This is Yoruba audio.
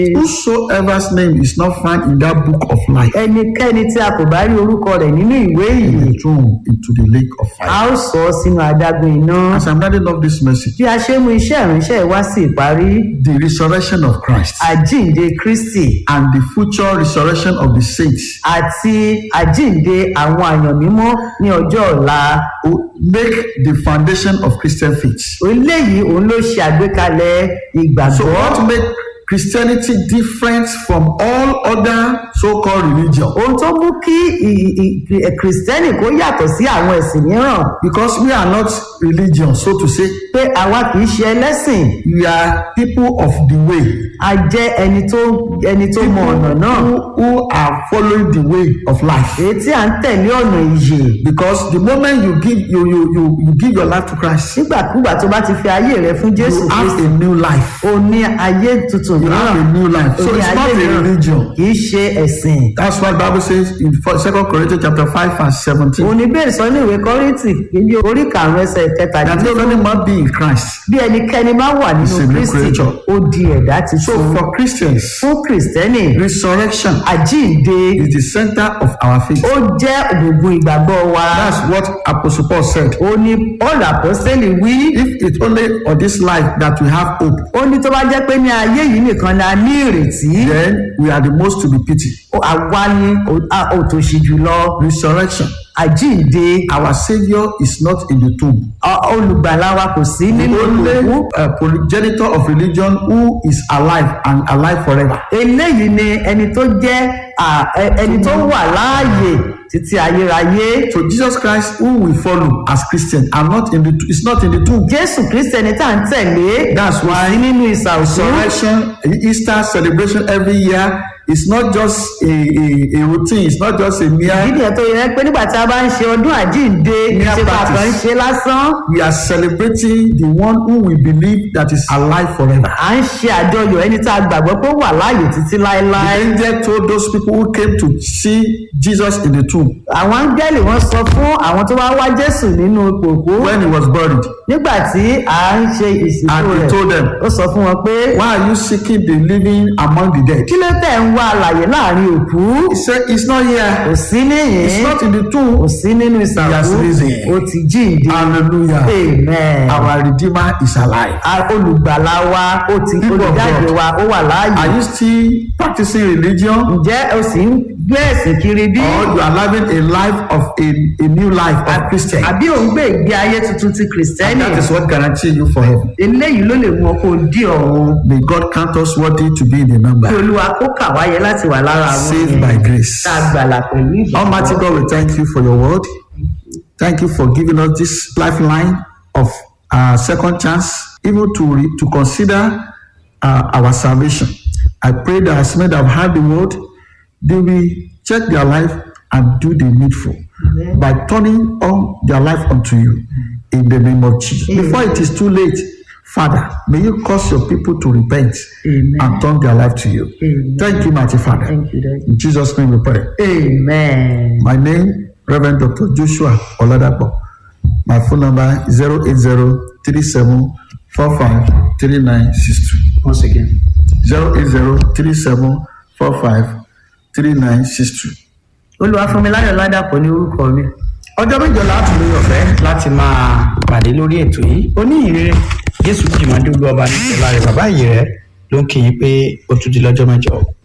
Whosoever's name is not found in that book of life ẹnikẹ́ni tí a kò bá rí orúkọ rẹ̀ nínú ìwé yìí will be thrown into the lake of a fire. ó sọ ọ́ sínú adágún iná As I'm writing up this message, bí a ṣe mú iṣẹ́ ìránṣẹ́ wá sí ìparí the resurrection of Christ àjíǹde kristi and the future resurrection of the saints àti àjíǹde àwọn àyàn mímọ́ ní ọjọ́ ọ̀la will make the foundation of Christian faith. eléyìí òun ló ṣe àgbékalẹ̀ So ìgbàgbọ́ what make Christianity different from all other so-called religion? ohun tó mú kí ì- ì- ì- kìrìsìtẹ́nì kó yàtọ̀ sí àwọn ẹ̀sìn mìíràn Because we are not religion, so to say, pé àwa kì í ṣe ẹlẹ́sìn we are people of the way. a jẹ́ ẹni tó ẹni tó mọ ọ̀nà náà Who, who are following the way of life. èyí tí à ń tẹ̀lé ọ̀nà ìyè Because the moment you give you you you, you give your life to Christ, nígbàkúgbà tó bá ti fi ayé rẹ fún jésù you have kristi a new life. o ní ayé tuntun You have mìíràn a new life. o So ní it's not ayé a mìíràn religion. kì í ṣe ẹ̀sìn That's what Bible says in Second Corinthians chapter five verse seventeen. òun ni bẹ́ẹ̀ sọ ní ìwé kọ́rìntì kejì orí karùn-ún ẹsẹ̀ That if kẹtàdínlógún any man be in Christ, bí ẹnikẹ́ni bá wà He's a nínú new kristi creature. ó di ẹ̀dá so titun for Christians, fún kìrìsìtẹ́nì resurrection àjíǹde is the center of our faith. ó jẹ́ ògùngùn ìgbàgbọ́ wa That's what Apostle Paul said. ó ní paul àpọ́sẹ́lì wí If it's only on this life that we have hope, ó ní tó bá jẹ́ pé ní ayé yìí nìkan la ní ìrètí then we are the most to be pitied. ó- àwa ni ó- a- òtòṣì jùlọ Resurrection. àjíǹde Our Savior is not in the tomb. ọ- olùgbàlà wa kò sí The nínú only òkú uh, progenitor of religion who is alive and alive forever. eléyìí ni ẹni tó jẹ́ à, ẹ- ẹni tó wà láàyè títí ayérayé So Jesus Christ, who we follow as Christian, are not in the is not in the tomb. jésù kristi ẹni tá à ń tẹ̀lé That's kò why sí nínú ìsà òkú Resurrection, Easter celebration every year is not just a, a, a routine. It's not just a mere. ìdí nìyẹn tó yẹ pé nígbà tí a bá ń ṣe ọdún àjíǹde ìṣe practice. kàkàn ń ṣe lásán We are celebrating the one who we believe that is alive forever. à ń ṣe àjọyọ̀ ẹni tá a gbàgbọ́ pé ó wà láàyè títí The láéláé angel told those people who came to see Jesus in the tomb àwọn áńgẹ́lì wọn sọ fún àwọn tó wá wá jésù nínú ipò òkú when he was buried, nígbà tí à ń ṣe ìsìnkú and he rẹ̀ told them, ó sọ fún wọn pé Why are you seeking the living among the dead? kí ló tẹ̀ ń wá àlàyé láàrin òkú He said, It's not kò here. sí níyìn It's not in the kò tomb. sí nínú ìsàkú He has risen. ó ti jíǹde Hallelujah. amen Our Redeemer is alive. A- olùgbàlà wa ó ti People of olùjáde God. wa ó wà láàyè Are you still practicing religion? ǹjẹ́ o sì ń gbé ẹ̀sìn kiri bí Or you are living a life of a, a new life of Christian? àbí ò ń gbé ìgbé ayé tuntun ti And kìrìsìtẹ́nì that is what guarantees you for heaven. eléyìí ló lè mú ọ kó o dí ọ̀run May God count us worthy to be in the kí number. olúwa kó kà wáyé láti wà lára àwọn Saved yẹn by grace. tá a gbàlà pẹ̀lú Almighty ìgbàgbọ́. God, we thank you for your word. Thank you for giving us this lifeline of uh, second chance, even to re- to consider uh, our salvation. I pray that as many that have heard the word, they will check their life and do the needful Amen. by turning on their life unto you in the name of Jesus. Amen. Before it is too late, Father, may you cause your people to repent Amen. and turn their life to you. Amen. Thank you, mighty Father. Thank you, Daddy. In Jesus' name we pray. amen. My name, Reverend Dr. Joshua Oladapo. My phone number is 08037453962. once again. 08037453962. olúwafúnmiláyọ̀ ládàpọ̀ ní orúkọ mi. ọjọ́ mẹ́jọ láti lórí ọ̀fẹ́ láti máa pàdé lórí ètò yìí oníyìnrere jésù jìmọ̀ dúró ọba ní ìṣẹ̀lá rẹ̀ bàbá yìí rẹ̀ ló ń kí yín pé ó tún di lọ́jọ́ mẹ́jọ.